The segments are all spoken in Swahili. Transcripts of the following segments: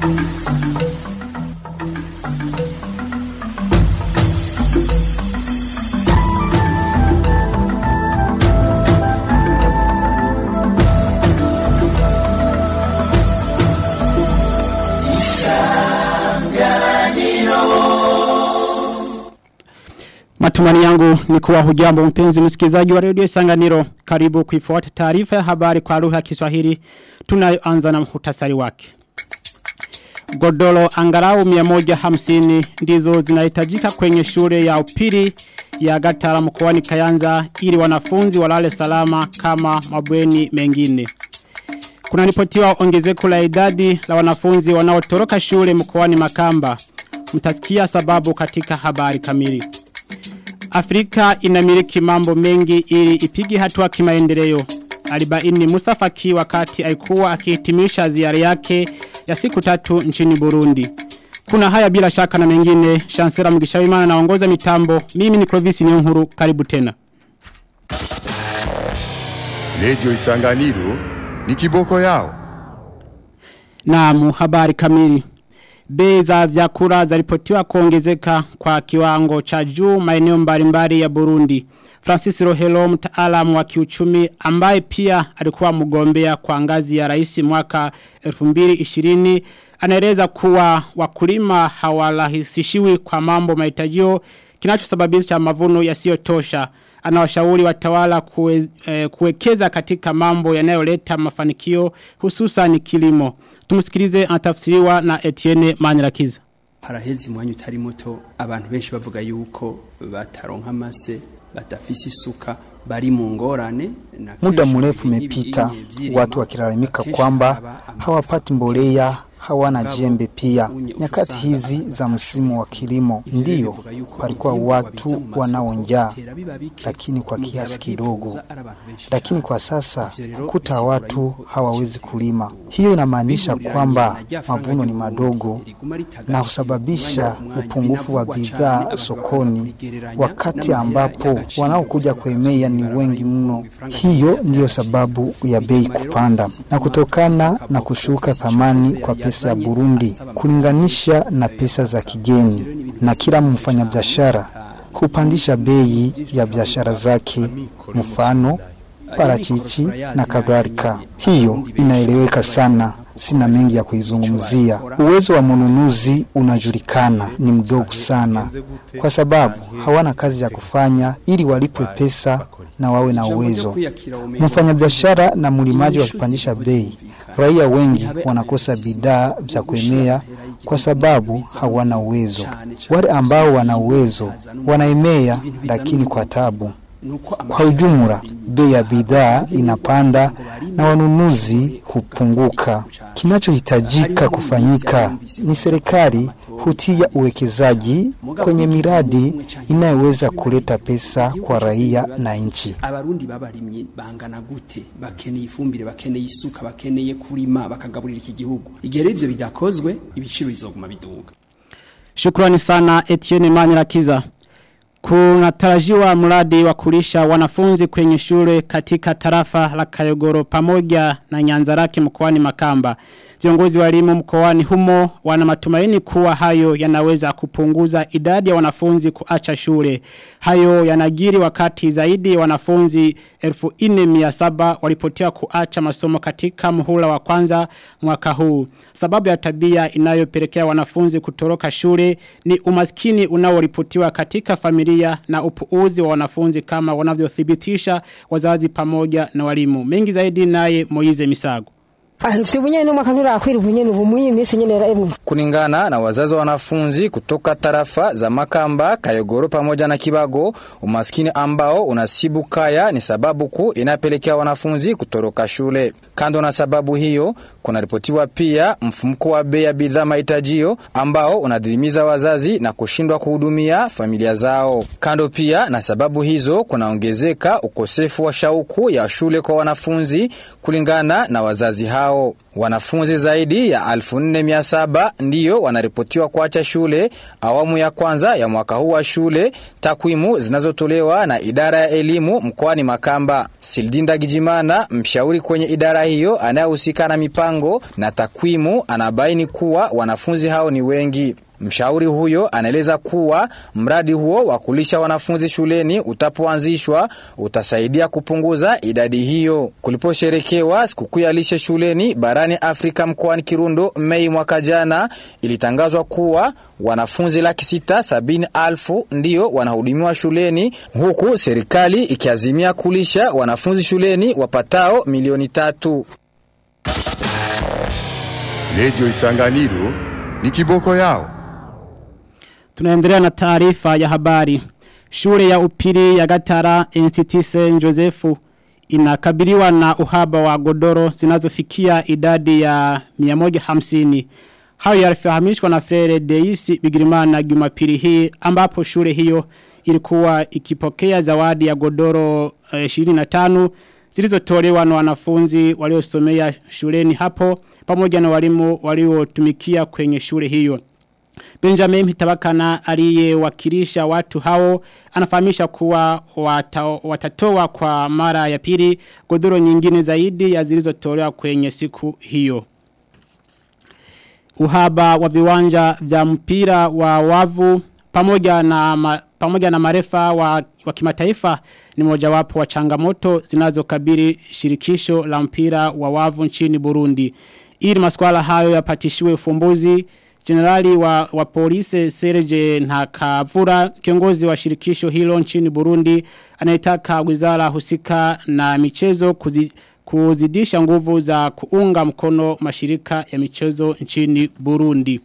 Matumani yangu ni kuwa hujambo mpenzi msikilizaji wa redio Isanganiro. Karibu kuifuata taarifa ya habari kwa lugha ya Kiswahili. Tunayoanza na muhtasari wake. Godoro angarau 150 ndizo zinahitajika kwenye shule ya upili ya Gatara mkoani Kayanza ili wanafunzi walale salama kama mabweni mengine. Kuna ripotiwa ongezeko la idadi la wanafunzi wanaotoroka shule mkoani Makamba. Mtasikia sababu katika habari kamili. Afrika inamiliki mambo mengi ili ipige hatua kimaendeleo. Alibaini Musa Faki wakati alikuwa akihitimisha ziara yake ya siku tatu nchini Burundi. Kuna haya bila shaka na mengine, Shansera Mgishawimana naongoza mitambo. Mimi ni Clovis Nyuhuru, karibu tena. Radio Isanganiro ni kiboko yao. Naam, habari kamili. Bei za vyakula zaripotiwa kuongezeka kwa kiwango cha juu maeneo mbalimbali ya Burundi. Francis Rohelo mtaalamu wa kiuchumi ambaye pia alikuwa mgombea kwa ngazi ya rais mwaka 2020 anaeleza kuwa wakulima hawarahisishiwi kwa mambo mahitajio kinachosababisha mavuno yasiyotosha. Anawashauri watawala kue, eh, kuwekeza katika mambo yanayoleta mafanikio hususan kilimo. Tumusikilize anatafsiriwa na Etienne Manirakiza. haraheze umwanya utari muto abantu benshi bavuga yuko bataronka amase batafise isuka bari mu ngorane na Muda kenshi mrefu ibi umepita n'ibi- vy'irima, watu wakilalamika kenshi kwamba haba ama- hawapati mbolea, hawana Mugabo, jembe pia. unye Nyakati usanga hizi abantu za msimu wa kilimo Ivyo rero ndiyo bivuga yuko palikuwa ivyimburwa biza watu mu masoko wanaonjaa, bitera biba bike, lakini kwa mu gihe kiasi abavyifuza kidogo. ari abantu benshi Lakini cane. kwa sasa Ivyo rero kuta bisigura watu yuko hawawezi ibiciro kulima. biduga. Hiyo inamaanisha Bihuriranye kwamba na rya faranga mavuno ni ry'Uburundi madogo riguma ritagatifu na husababisha umwanya ku mwanya. upungufu wa Binavugwa cane, bidhaa abantu bakaza sokoni kubigereranya wakati n'amahera ambapo y'agaciro wanaokuja bose kuemea ni bakavyumva wengi mno. yuko ifaranga Hiyo ry'Uburundi ndiyo ryarashize. sababu ya bei Bituma rero kupanda ofisi na kutokana y'Imari na Afrika kushuka ofisi thamani y'Ishirahamwe kwa pesa ya yazanye Burundi asaba kulinganisha na amafaranga pesa za asaba. kigeni, Ivyo rero ni ibintu na kila bisanzwe mfanyabiashara cane. hupandisha bei ya biashara zake, mfano parachichi na kadhalika. Hiyo inaeleweka sana, sina mengi ya kuizungumzia. Uwezo wa mnunuzi unajulikana, ni mdogo sana, kwa sababu hawana kazi ya kufanya ili walipwe pesa na wawe na uwezo. Mfanyabiashara na mlimaji wakipandisha bei, raia wengi wanakosa bidhaa vya kuemea kwa sababu hawana uwezo. Wale ambao wana uwezo wanaemea, lakini kwa tabu. Kwa ujumla, bei ya bidhaa inapanda na wanunuzi hupunguka. Kinachohitajika kufanyika ni serikali hutia uwekezaji kwenye miradi inayoweza kuleta pesa kwa raia na nchi. abarundi babarimye bangana gute bakeneye ifumbire bakeneye isuka bakeneye kurima bakagaburira iki gihugu igihe rero ivyo bidakozwe ibiciro bizoguma biduga Shukrani sana Etienne Manirakiza. Kunatarajiwa mradi wa kulisha wanafunzi kwenye shule katika tarafa la Kayogoro pamoja na Nyanzarake mkoani Makamba. Viongozi wa elimu mkoani humo wana matumaini kuwa hayo yanaweza kupunguza idadi ya wanafunzi kuacha shule. Hayo yanagiri wakati zaidi ya wanafunzi 1400 walipotea kuacha masomo katika muhula wa kwanza mwaka huu. Sababu ya tabia inayopelekea wanafunzi kutoroka shule ni umaskini unaoripotiwa katika familia na upuuzi wa wanafunzi kama wanavyothibitisha wazazi pamoja na walimu. Mengi zaidi naye Moize Misago. ahifite ubunyene n'umwaka nturakwira ubunyene ubu muri iyi minsi nyene emwe Kulingana na wazazi wa wanafunzi kutoka tarafa za Makamba, Kayogoro pamoja na Kibago, umaskini ambao unasibu kaya ni sababu kuu inapelekea wanafunzi kutoroka shule. Kando na sababu hiyo, kunaripotiwa pia mfumuko wa bei ya bidhaa mahitajio ambao unadhilimiza wazazi na kushindwa kuhudumia familia zao. Kando pia na sababu hizo, kunaongezeka ukosefu wa shauku ya shule kwa wanafunzi kulingana na wazazi hao. hao. Wanafunzi zaidi ya 1407 ndiyo wanaripotiwa kuacha shule awamu ya kwanza ya mwaka huu wa shule, takwimu zinazotolewa na idara ya elimu mkoani Makamba. Sildinda Gijimana, mshauri kwenye idara hiyo anayehusika na mipango na takwimu, anabaini kuwa wanafunzi hao ni wengi. Mshauri huyo anaeleza kuwa mradi huo wa kulisha wanafunzi shuleni utapoanzishwa utasaidia kupunguza idadi hiyo. Kuliposherekewa sikukuu ya lishe shuleni barani Afrika mkoani Kirundo Mei mwaka jana, ilitangazwa kuwa wanafunzi laki sita sabini alfu ndiyo wanahudumiwa shuleni, huku serikali ikiazimia kulisha wanafunzi shuleni wapatao milioni tatu. Radio Isanganiro ni kiboko yao. Tunaendelea na taarifa ya habari. Shule ya upili ya Gatara NCT St. Joseph inakabiliwa na uhaba wa godoro zinazofikia idadi ya 150. Hayo yalifahamishwa na Frere Deisi Bigirimana Jumapili hii ambapo shule hiyo ilikuwa ikipokea zawadi ya godoro eh, 25 zilizotolewa na wanafunzi waliosomea shuleni hapo pamoja na walimu waliotumikia kwenye shule hiyo. Benjamin Hitabakana aliyewakilisha watu hao anafahamisha kuwa wata, watatoa kwa mara ya pili godoro nyingine zaidi ya zilizotolewa kwenye siku hiyo. Uhaba wa viwanja vya mpira wa wavu pamoja na ma, pamoja na marefa wa, wa kimataifa ni mojawapo wa changamoto zinazokabili shirikisho la mpira wa wavu nchini Burundi. Ili maswala hayo yapatishiwe ufumbuzi Generali wa, wa polisi Serge Ntakavura kiongozi wa shirikisho hilo nchini Burundi anayetaka wizara husika na michezo kuzi, kuzidisha nguvu za kuunga mkono mashirika ya michezo nchini Burundi.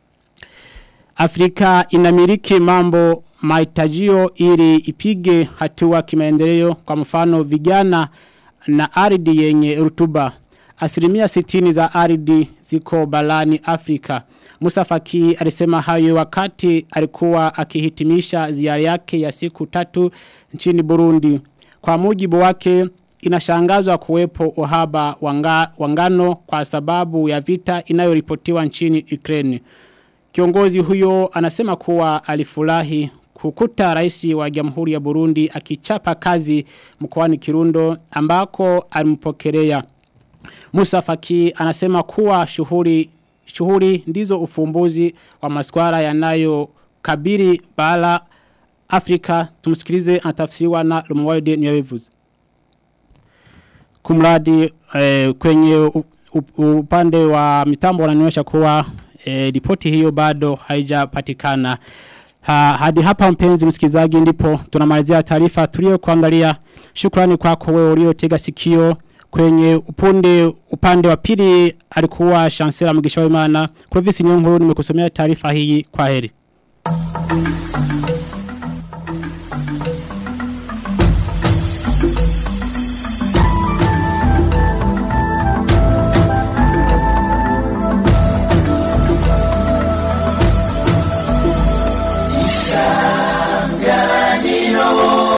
Afrika inamiliki mambo mahitajio ili ipige hatua kimaendeleo kwa mfano vijana na ardhi yenye rutuba. Asilimia sitini za ardhi ziko balani Afrika. Musa Faki alisema hayo wakati alikuwa akihitimisha ziara yake ya siku tatu nchini Burundi. Kwa mujibu wake inashangazwa kuwepo uhaba wanga, wangano kwa sababu ya vita inayoripotiwa nchini Ukraine. Kiongozi huyo anasema kuwa alifurahi kukuta rais wa Jamhuri ya Burundi akichapa kazi mkoani Kirundo ambako alimpokelea. Musa Faki anasema kuwa shughuli shughuli ndizo ufumbuzi wa maswala yanayo kabiri bala Afrika tumsikilize anatafsiriwa na Lumwaide Nyerevuzi. Kumradi eh, kwenye u, u, upande wa mitambo wananionyesha kuwa eh, ripoti hiyo bado haijapatikana. Ha, hadi hapa mpenzi msikilizaji ndipo tunamalizia taarifa tulio kuangalia. Shukrani kwako wewe uliotega sikio kwenye upunde upande wa pili alikuwa Chancellor Mugisha Wimana. Clovis Nyonguru nimekusomea taarifa hii kwa heri.